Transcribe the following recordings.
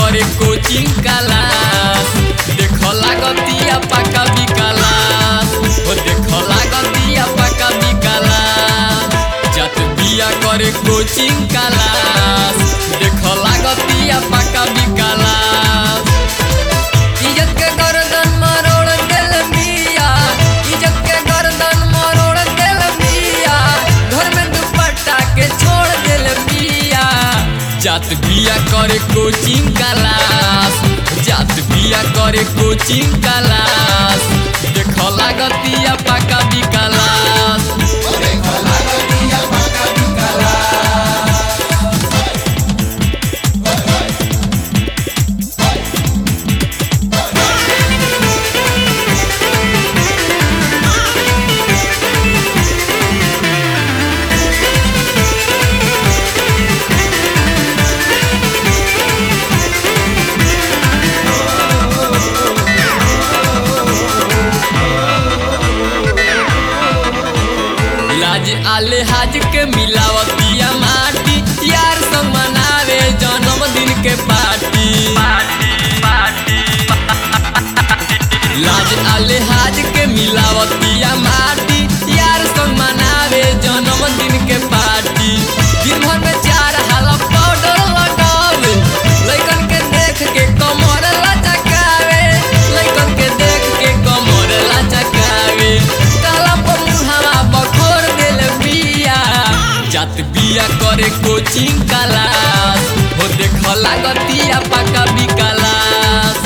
करे coaching class देख लागतिया पाका बिकालास ओ देख लागतिया पाका बिकालास जत बिया करे कोचिंग क्लास देख लागतिया पाका बिकालास इज्जत के गर्दन मरोड़ देल बिया इज्जत के गर्दन मरोड़ देल बिया घर में दुपट्टा के छोड़ देल बिया जात बिया करे कोचिंग क्लास जात बिया करे कोचिंग क्लास देख लागतिया पाका बिकालास लाज आले हाज के मिलावतिया माटी यार संग मनावे जन्मदिन के पार्टी लाज आले हाज के मिलावतिया माटी यार संग मनावे जन्मदिन के पार्टी दिन भर में चार हाला पाउडर लगावे लइकन के देख के कमर लचकावे लइकन के देख के कमर लचकावे काला पर मुहावा बखोर देल बिया जात बिया करे कोचिंग क्लास हो देख लागतिया पाका बिकालास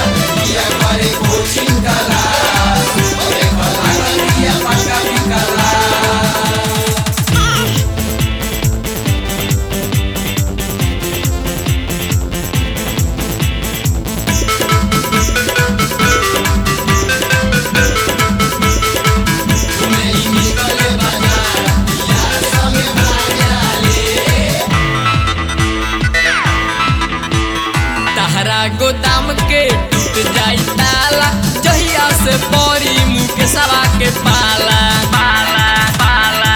तहरा गोदाम के टूट जाई ताला जहिया से परी मुँह के सवा के पाला पाला पाला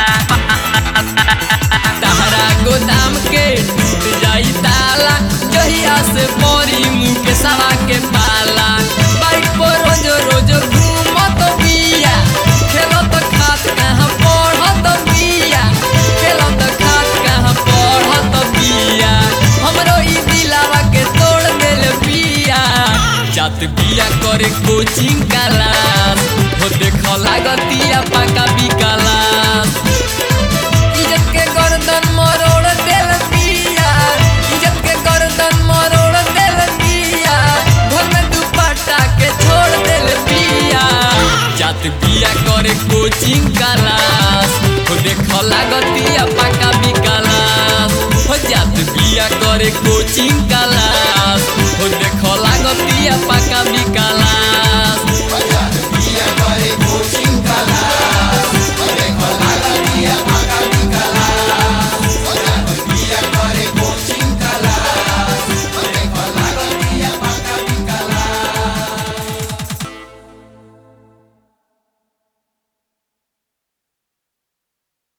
तहरा गोदाम के टूट जाई ताला जहिया से परी मुँह के सवा के पाला बाइक पर रोज रोज घूमत बिया खेलत खात कहाँ पढ़त बिया खेलत खात कहाँ पढ़त बिया हमरो ई दिलावा के तोड़ देल बिया जात बिया करे कोचिंग क्लास हो देख लागतिया पाका बिकालास इज्जत के गर्दन मरोड़ देल बिया इज्जत के गर्दन मरोड़ देल बिया घर में दुपट्टा के छोड़ देल बिया जात बिया करे कोचिंग क्लास हो देख लागतिया पाका बिकालास हो जात बिया करे कोचिंग क्लास हो देख लागतिया पाका बिकालास